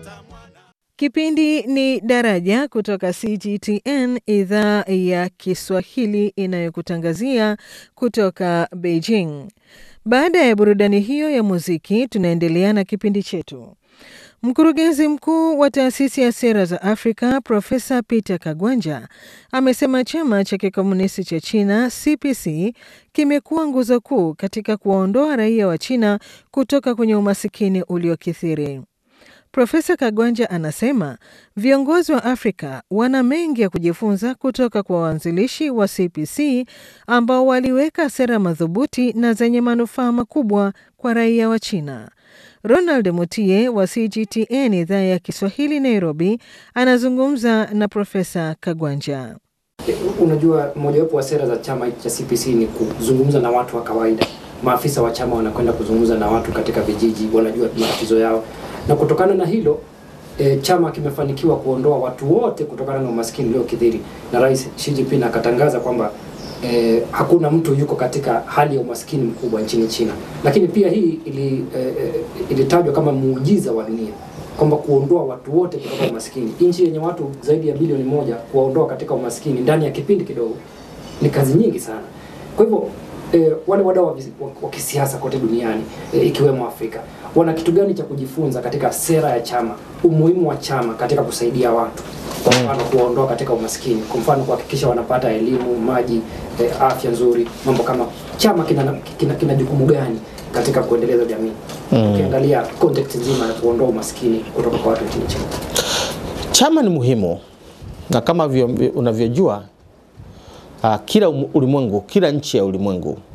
Kipindi ni Daraja kutoka CGTN idhaa ya Kiswahili inayokutangazia kutoka Beijing. Baada ya burudani hiyo ya muziki, tunaendelea na kipindi chetu. Mkurugenzi mkuu wa taasisi ya sera za Afrika Profesa Peter Kagwanja amesema chama cha kikomunisti cha China CPC kimekuwa nguzo kuu katika kuwaondoa raia wa China kutoka kwenye umasikini uliokithiri. Profesa Kagwanja anasema viongozi wa Afrika wana mengi ya kujifunza kutoka kwa waanzilishi wa CPC ambao waliweka sera madhubuti na zenye manufaa makubwa kwa raia wa China. Ronald Mutie wa CGTN idhaa ya Kiswahili Nairobi anazungumza na Profesa Kagwanja. Unajua, mojawapo wa sera za chama cha CPC ni kuzungumza na watu wa kawaida. Maafisa wa chama wanakwenda kuzungumza na watu katika vijiji, wanajua matatizo yao, na kutokana na hilo e, chama kimefanikiwa kuondoa watu wote kutokana na umaskini uliokithiri, na Rais Xi Jinping akatangaza kwamba eh, hakuna mtu yuko katika hali ya umaskini mkubwa nchini China. Lakini pia hii ili, eh, ilitajwa kama muujiza wa dunia kwamba kuondoa watu wote kutoka umaskini, nchi yenye watu zaidi ya bilioni moja, kuwaondoa katika umaskini ndani ya kipindi kidogo ni kazi nyingi sana. Kwa hivyo eh, wale wadau wa kisiasa kote duniani eh, ikiwemo Afrika wana kitu gani cha kujifunza katika sera ya chama, umuhimu wa chama katika kusaidia watu kwa mfano kuwaondoa katika umaskini, kwa mfano kuhakikisha wanapata elimu, maji, eh, afya nzuri, mambo kama chama kina, kina, kina jukumu gani katika kuendeleza jamii mm. Ukiangalia context nzima ya kuondoa umaskini kutoka kwa watu nchini China. Chama ni muhimu na kama unavyojua, uh, kila ulimwengu, kila nchi ya ulimwengu